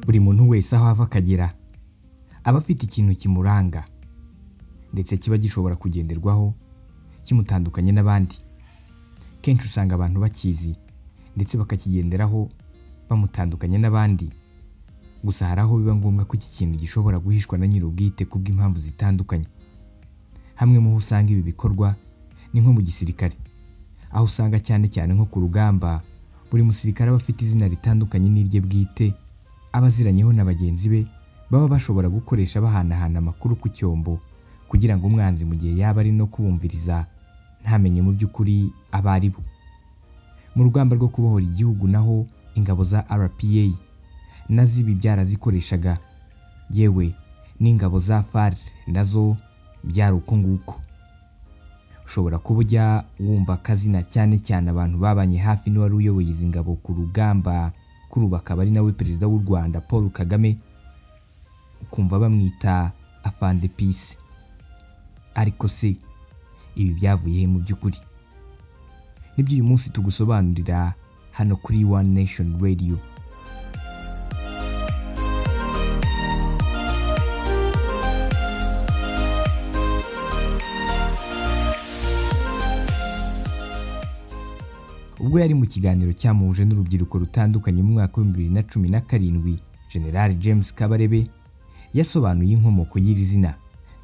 buri muntu wese aho ava akagera aba afite ikintu kimuranga ndetse kiba gishobora kugenderwaho kimutandukanye n'abandi kenshi usanga abantu bakizi ndetse bakakigenderaho bamutandukanye n'abandi gusa hari aho biba ngombwa ko iki kintu gishobora guhishwa na nyir'ubwite kubw'impamvu zitandukanye hamwe mu ho usanga ibi bikorwa ni nko mu gisirikare aho usanga cyane cyane nko ku rugamba buri musirikare aba afite izina ritandukanye n'irye bwite aba aziranyeho na bagenzi be baba bashobora gukoresha bahanahana amakuru ku cyombo kugira ngo umwanzi mu gihe yaba ari no kubumviriza ntamenye mu by'ukuri aba ari bo mu rugamba rwo kubohora igihugu naho ingabo za RPA na z'ibi byarazikoreshaga yewe n'ingabo za FAR nazo byari uko nguko ushobora kuba ujya wumva akazina cyane cyane abantu babanye hafi n'uwari uyoboye izi ngabo ku rugamba kuri ubu akaba ari nawe perezida w'u Rwanda Paul Kagame ukumva bamwita afande pisi ariko se ibi byavuye he mu by'ukuri nibyo uyu munsi tugusobanurira hano kuri One Nation Radio ubwo yari mu kiganiro cyamuhuje n'urubyiruko rutandukanye mu mwaka w'ibihumbi bibiri na cumi na karindwi general james kabarebe yasobanuye inkomoko y'iri zina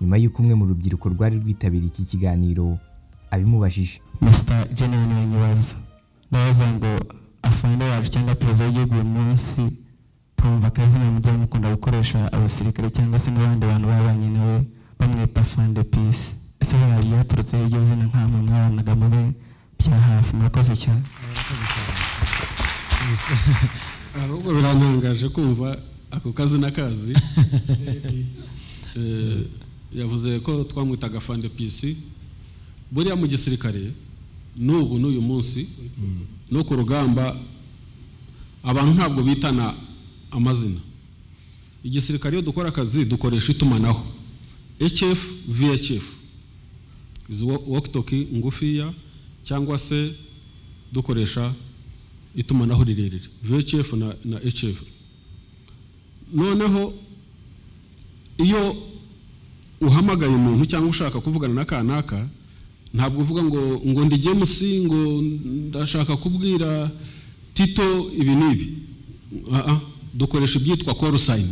nyuma y'uko umwe mu rubyiruko rwari rwitabiriye iki kiganiro abimubajije mr general nyibaza ndabaza ngo afande wacu cyangwa perezida w'igihugu uyu munsi twumva akazina mujya mukunda gukoresha abasirikare cyangwa se n'abandi bantu babanye nawe bamwita afande pisi ese hari byaturutseho iryo zina nk'amwe mwabanaga mube bya hafi murakoze cyane ahubwo birantangaje kumva ako kazi n'akazi yavuze ko twamwitaga fande pisi buriya mu gisirikare n'ubu n'uyu munsi no ku rugamba abantu ntabwo bitana amazina igisirikare iyo dukora akazi dukoresha itumanaho hf vhf izi wokitoki ngufiya cyangwa se dukoresha itumanaho rirerire vhf na, na hf noneho iyo uhamagaye umuntu cyangwa ushaka kuvugana na kanaka ntabwo uvuga ngo ngo ndi james ngo ndashaka kubwira tito ibi n'ibi uh dukoresha ibyitwa call sign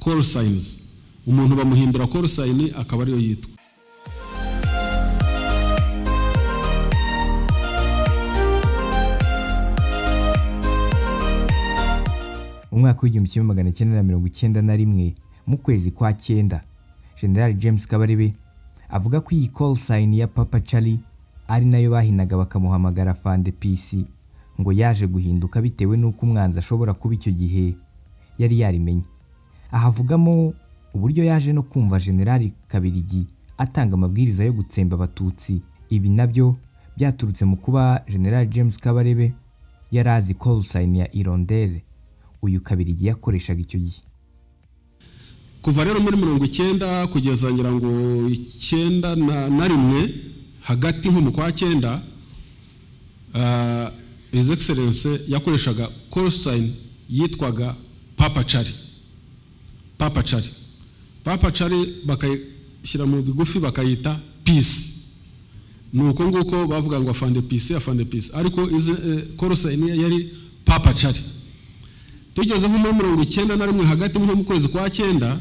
call signs umuntu bamuhimbira call sign akaba ariyo yitwa umwaka w'igihumbi kimwe magana cyenda na mirongo icyenda na rimwe mu kwezi kwa cyenda general james kabarebe avuga ko iyi call sign ya papa charlie ari nayo bahinaga bakamuhamagara fande pisi ngo yaje guhinduka bitewe n'uko umwanzi ashobora kuba icyo gihe yari yarimenye aha avugamo uburyo yaje no kumva general kabirigi atanga amabwiriza yo gutsemba abatutsi ibi nabyo byaturutse mu kuba general james kabarebe yari azi call sign ya irondere uyu kabirigi yakoreshaga icyo gihe kuva rero muri mirongo icyenda kugeza ngira ngo icyenda na, na rimwe hagati nko mu kwa cyenda uh, his excellence yakoreshaga call sign yitwaga papa cari papa cari papa cari bakayishyira mu bigufi bakayita peace ni uko nguko bavuga ngo afande peace afande peace ariko izi eh, call sign ye yari papa cari tugeze nko muri mirongo icyenda na rimwe hagati nko mu kwezi kwa cyenda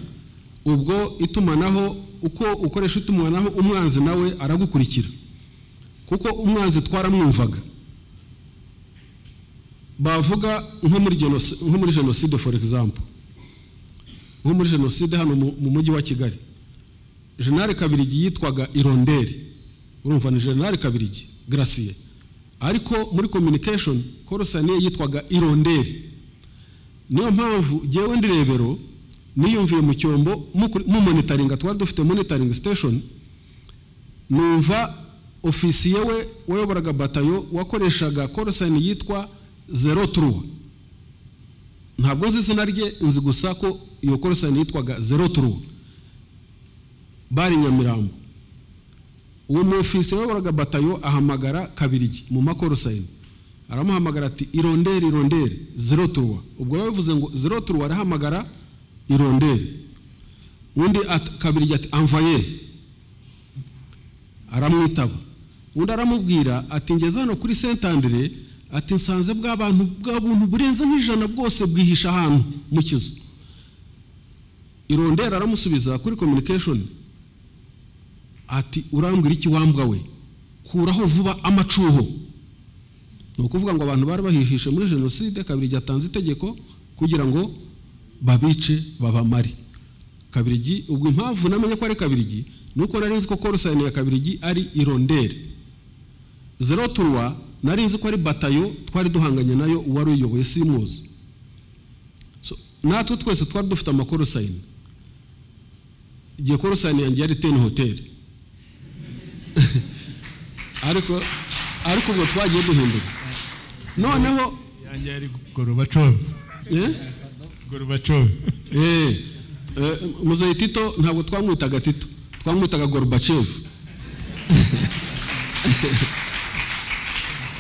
ubwo itumanaho uko ukoresha itumanaho umwanzi nawe aragukurikira kuko umwanzi twaramwumvaga bavuga nko muri jenoside for example nko muri jenoside hano mu mujyi wa kigali jenali kabirigi yitwaga ironderi urumva ni jenali kabirigi garasiye ariko muri communication korosaniye yitwaga ironderi niyo mpamvu ngewe ndi rebero niyumviye mu cyombo mu monitoringa twari dufite monitoring station numva ofisiye we wayoboraga batayo wakoreshaga korosani yitwa zero turuwa ntabwo nzi izina rye nzi gusa ko iyo korosani yitwaga zero turuwa bari nyamirambo uwo mu ofisiye wayoboraga batayo ahamagara kabirigi mu makorosani aramuhamagara ati ironderi ironderi zero turuwa ubwo biba bivuze ngo zero turuwa arahamagara ironderi undi at- kabiri ati amvaye aramwitaba undi aramubwira ati ngeze hano kuri sentandire ati nsanze bwa bantu bwa buntu burenze nk'ijana bwose bwihisha ahantu mu kizu irondera aramusubiza kuri communication ati urambwira iki wambwa we kuraho vuba amacuho ni ukuvuga ngo abantu bari bahihishe muri jenoside kabiri ryatanze itegeko kugira ngo babice babamare kabirigi ubwo impamvu namenye ko ari kabirigi ni uko nari nzi ko korosayini ya kabirigi ari ironderi zero turuwa nari nzi ko ari batayo twari duhanganye nayo uwari uyiyoboye simuzi So, natwe twese twari dufite amakorosayini igihe korosayini yanjye yari teni hoteli ariko ariko ubwo twagiye duhindura noneho yanjye yari gorobacov eh? gorobacov Eh, eh, muzehe tito ntabwo twamwitaga tito twamwitaga gorubacevu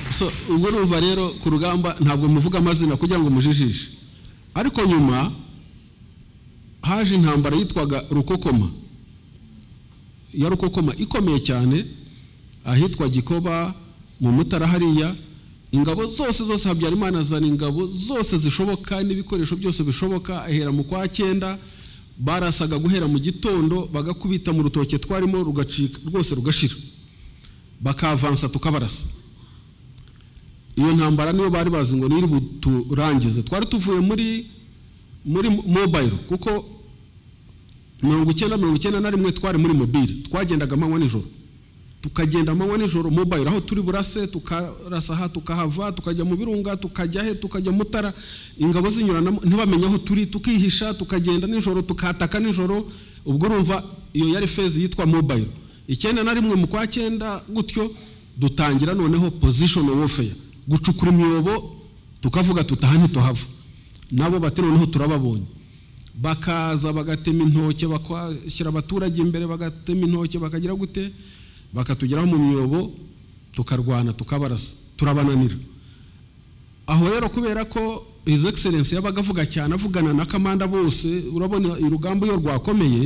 so ubwo numva rero ku rugamba ntabwo muvuga amazina kugira ngo mujijishe ariko nyuma haje intambara yitwaga rukokoma ya rukokoma ikomeye cyane ahitwa gikoba mu mutara hariya ingabo zose zose habyarimana azana ingabo zose zishoboka n'ibikoresho byose bishoboka ahera mu kwa cyenda barasaga guhera mu gitondo bagakubita mu rutoke twarimo rugacika rwose rugashira bakavansa tukabarasa iyo ntambara niyo bari bazi ngo niri buturangize twari tuvuye muri muri mobile kuko mirongo icyenda mirongo icyenda na rimwe twari muri mobile twagendaga amanywa nijoro tukagenda amanywa nijoro mobile aho turi burase tukarasa aha tukahava tukajya mu birunga tukajya he tukajya mutara ingabo zinyuranamo ntibamenye aho turi tukihisha tukagenda nijoro tukataka nijoro ubwo urumva iyo yari fezi yitwa mobile icyenda na rimwe mu kwa cyenda gutyo dutangira noneho position warfare gucukura imyobo tukavuga tutaha ntituhava nabo bati noneho turababonye bakaza bagatema intoki bakashyira abaturage imbere bagatema intoki bakagira gute bakatugeraho mu myobo tukarwana tukabarasa turabananira aho rero kubera ko his excellence yabaga avuga cyane avugana na kamanda bose urabona urugamba iyo rwakomeye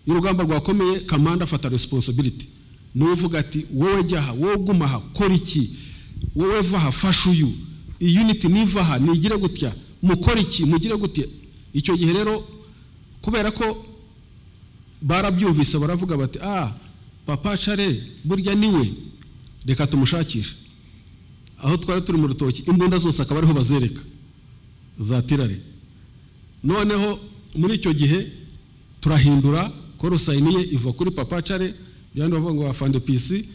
iyo urugamba rwakomeye kamanda afata responsibility niwe uvuga ati wowe jya aha wowe guma aha kora iki wowe va aha fasha uyu iyi unity niva aha nigire gutya mukora iki mugire gutya icyo gihe rero kubera ko barabyumvise baravuga bati ah papa care burya niwe reka tumushakishe aho twari turi mu rutoki imbunda zose akaba ariho bazereka za tirare noneho muri icyo gihe turahindura korosayini ye iva kuri papa care byandi bavuga ngo afande pisi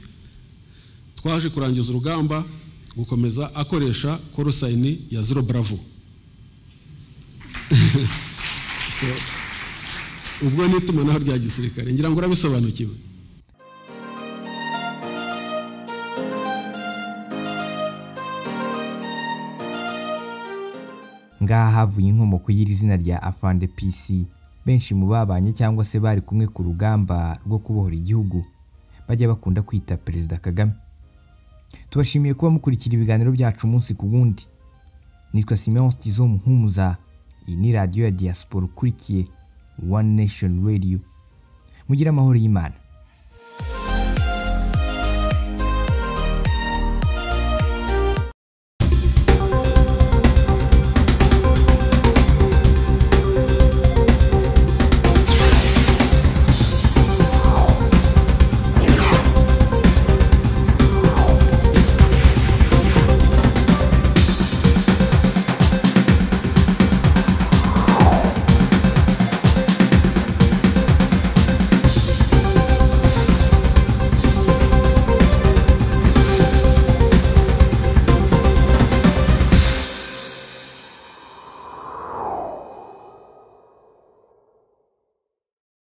twaje kurangiza urugamba gukomeza akoresha korosayini ya zero bravo So, ubwo ni itumanaho rya gisirikare ngira ngo urabisobanukiwe ngaha havuye inkomoko y'iri zina rya afande pc benshi mu babanye cyangwa se bari kumwe ku rugamba rwo kubohora igihugu bajya bakunda kwita perezida kagame tubashimiye kuba mukurikira ibiganiro byacu umunsi ku wundi nitwa simeon stizo muhumuza iyi ni radiyo ya diaspora ukurikiye one nation radio mugire amahoro y'imana